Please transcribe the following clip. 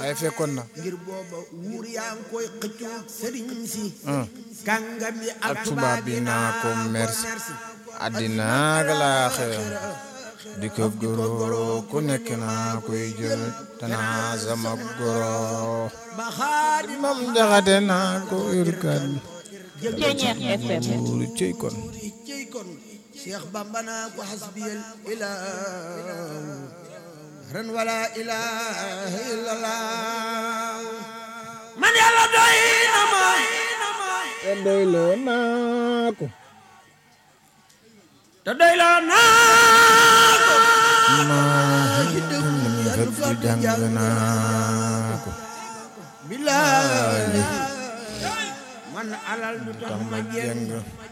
waaye fekkoon na ngir booba wuur yaa ngi koy xëccu sëriñ si kàngam yi ak ak tubaab bi naa ko merci àddina ak laaxira di ko goro ku nekk naa koy jël tanaa sama goro ba xaadi mam jaxate naa ko irkat Ceeñeex FM buur cey kon i cey kon Cheikh Bamba naa ko hasbiyal ilah ren wala ilaha illallah man yàlla doy na ma te doyloo naa ko te doy la naa ko maa fekk jàng naa ko billahi man alal du tax ma ma jeng jàng